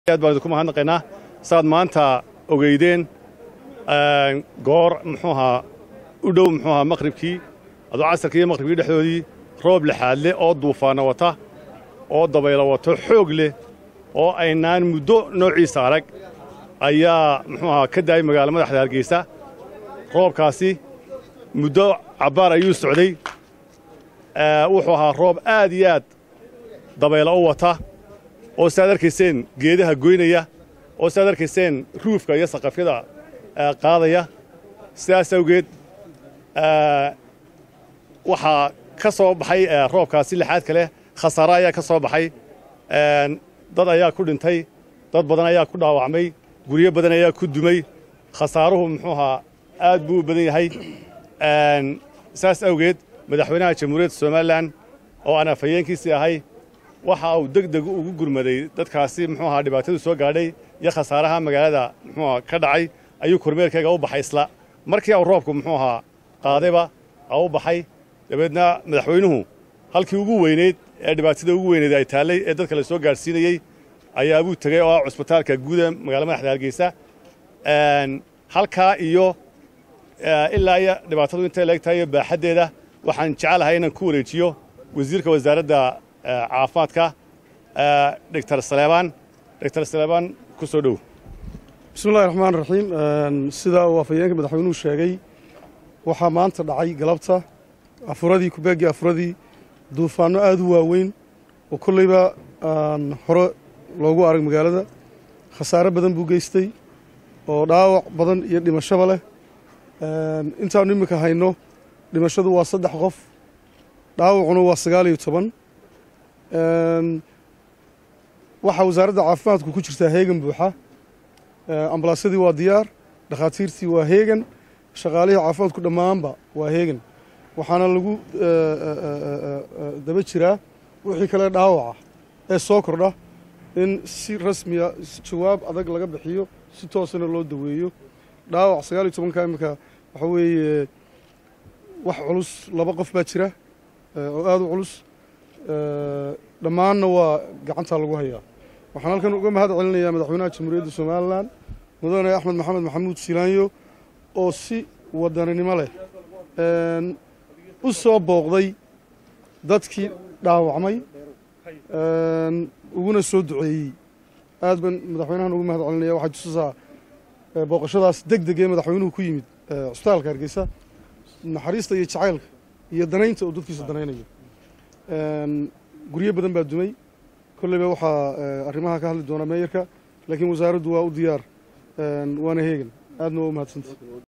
aad baan idinku mahadnaqaynaa saad maanta ogeydeen goor muxuu ahaa u dhow muxuu ahaa maqhribkii adoo casarkii iyo maqhribkii dhexdoodii roob lixaad leh oo duufaanna wata oo dabaylo wato xoog leh oo aynaan muddo noociisa arag ayaa muxuu ahaa ka daayay magaala madaxda hargeysa roobkaasi muddo cabbaar ayuu socday wuxuu ahaa roob aad iyo aad dabaylo u wata oo siaad arkayseen geedaha goynaya oo siaad arkayseen ruufka iyo saqafyada qaadaya sidaas awgeed waxaa ka soo baxay roobkaasi lixaadka leh khasaare ayaa ka soo baxay dad ayaa ku dhintay dad badan ayaa ku dhaawacmay guryo badan ayaa ku dumay khasaaruhu muxuu ahaa aad buu u badan yahay saas awgeed madaxweynaha jamhuuriyadda somalilan oo aan afhayeenkiisii ahay waxa uu deg deg ugu gurmaday dadkaasi muxuu ahaa dhibaatadu soo gaadhay iyo khasaaraha magaalada muxuuaha ka dhacay ayuu kormeerkayga u baxay isla markii uu roobku muxuu ahaa qaadayba u baxay dabeedna madaxweynuhu halkii ugu weyneyd ee dhibaatada ugu weyneyd ay taallay ee dadka la soo gaadhsiinayey ayaabuu tegey oo ah cusbitaalka guuda magaalada madaxda hargeysa halkaa iyo ilaa iyo dhibaatadu intay leeg tahay iyo baaxaddeeda waxaan jecelahay inaan ku wareejiyo wasiirka wasaaradda caafimaadka doctor saleebaan doctor saleebaan ku soo dhow bismillahi raxmaan raxiim sida uu afhayeenka madaxweynuhu sheegay waxaa maanta dhacay galabta afuradii kubeegii afuradii duufaanno aad u waaweyn oo kolleyba aan hore loogu arag magaalada khasaare badan buu geystay oo dhaawac badan iyo dhimashaba leh intaannu iminka hayno dhimashadu waa saddex qof dhaawacuna waa sagaal iyo toban waxaa wasaaradda caafimaadku ku jirtaa heegan buuxa ambalaasyadii waa diyaar dhakhaatiirtii waa heegan shaqaalihii caafimaadku dhammaanba waa heegan waxaana lagu daba jiraa wixii kale dhaawaca ee soo kordha in si rasmiya jawaab adag laga bixiyo si toosana loo daweeyo dhaawac sagaal iyo tobanka iminka waxaa weeye wax culus laba qof baa jira oo aad u culus dhammaanna waa gacantaa lagu hayaa waxaan halkan uga mahad celinayaa madaxweynaha jamhuuriyadda somalilan mudane axmed maxamed maxamuud silaanyo oo si wadaninimo leh u soo booqday dadkii dhaawacmay uguna soo duceeyey aad baan madaxweynahan ugu mahad celinaya waxaa jususaa booqashadaas deg deg ee madaxweynuhu ku yimid cusbitaalka hargeysa naxariista iyo jacaylka iyo danaynta uu dadkiisa danaynayo guryo badan baa dumay kolleyba waxaa arrimaha ka hadli doona meeyarka laakiin wasaaraddu waa u diyaar waana heegan aadna waa u mahadsanta